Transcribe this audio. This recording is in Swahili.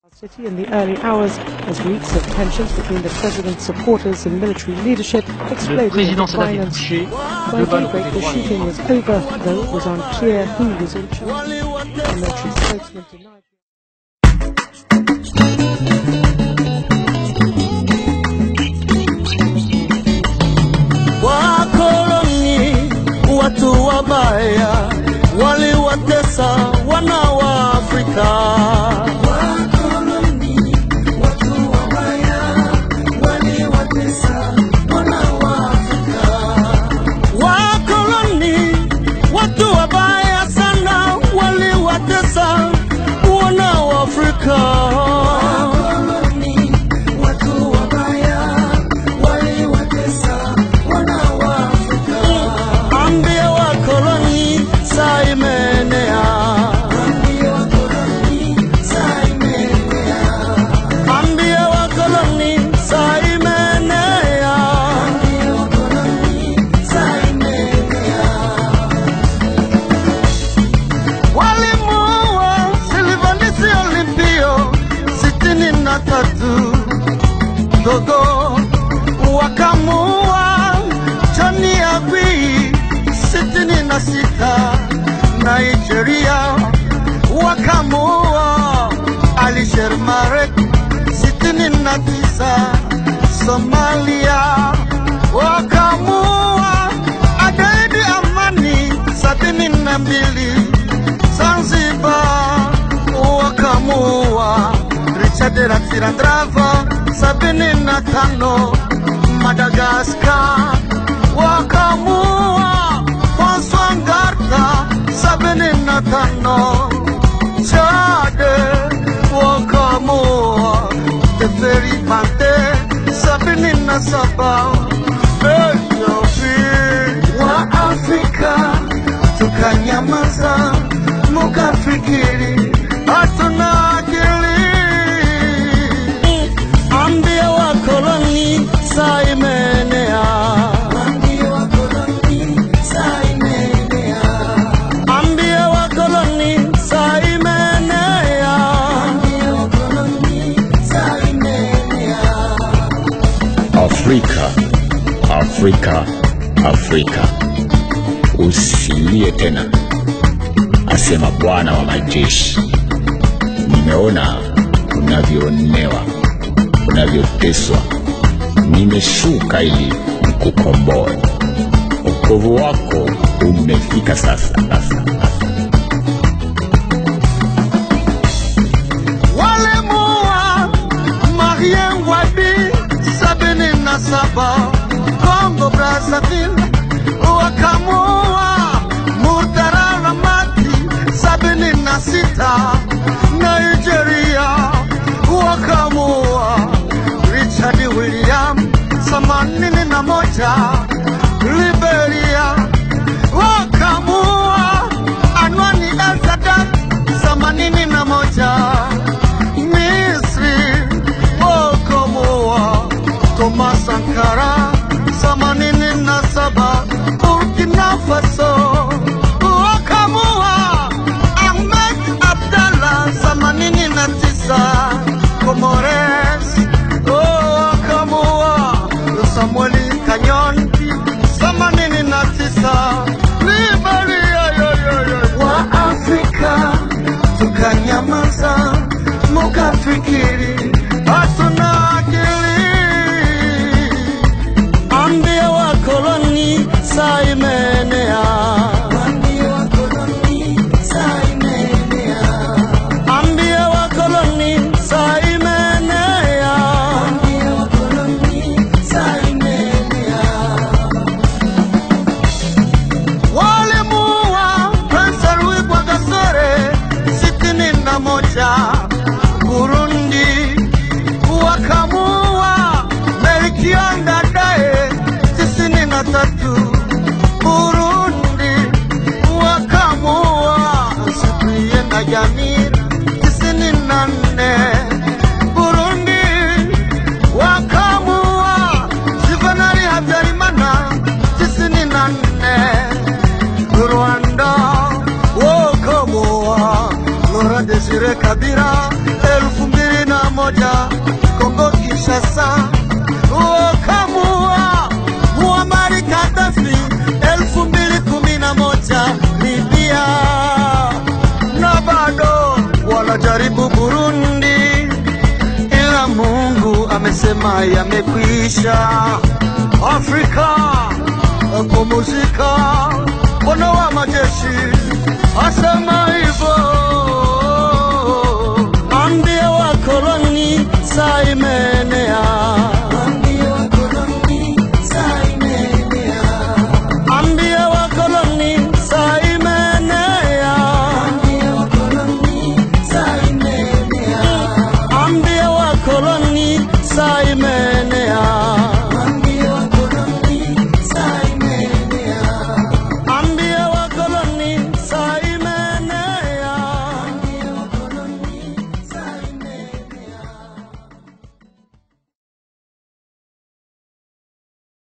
City in the early hours as weeks of tensions between the president's supporters and military leadership Le exploded président into Sadat est violence. touché. By Deux balles au daybreak, côté the droit. shooting was over, though it was unclear who was in charge. The military spokesman denied. Wakoloni watu wabaya waliwatesa wana wa Afrika. Wakoloni watu wabaya sana waliwatesa wana wa Afrika. Ambia wakoloni saa imeenea. Ambia wakoloni saa imeenea. Walimuua Silvanus Olympio sitini na tatu Gogo wakamuua Johnny Agui sitini na sita Nigeria wakamuua Alisher Marek sitini na tisa Somalia wakamuua Agaidi Amani sabini na mbili Zanzibar wakamuua Richard Ratsirandrava sabini na tano Madagaskar wakamuua François Ngarta sabini na tano Chade wakamuua Teferi Pante sabini na saba Ethiopia wa Afrika tukanyamaza mukafikiri hatuna akili. Ambia wakoloni saa imeenea, ambia wakoloni saa imeenea. Afrika, Afrika, Afrika, usilie tena, asema Bwana wa majeshi. Nimeona unavyoonewa, unavyoteswa, nimeshuka ili nikukomboe. Wokovu wako umefika sasa, sasa, sasa. walimuua Marien Ngwadi sabini na saba Kongo Brazzaville, wakamuua Murtala Ramati sabini na sita Nigeria, wakamuua Richard William themanini na moja Liberia, wakamuua Anwani El Sadat themanini na moja Misri wakamuua Thomas Sankara themanini na saba Burkina Faso wakamuua Ahmed Abdallah themanini na tisa Comores wakamuua Samueli Kanyon themanini na tisa Liberia yo, yo, yo. wa Afrika tukanyamaza mukafikiri hatuna akili. Ambia wakoloni saa imeenea, ambia wakoloni saa imeenea. walimuua Prince Louis Rwagasore sitini na moja Burundi, wakamuua Melchior Ndadaye tisini na tatu Burundi, wakamuua Cyprien Najamir tisini na nne Burundi, wakamuua Juvenal Habyarimana tisini na nne Rwanda wokomoa Laurent Desire Kabila elfu mbili moja Kongo Kinshasa, wakamua Muammar Gaddafi elfu mbili kumi na moja Libya, na bado wanajaribu Burundi, ila Mungu amesema yamekwisha. Afrika kupumzika, Bwana wa majeshi asema hivyo.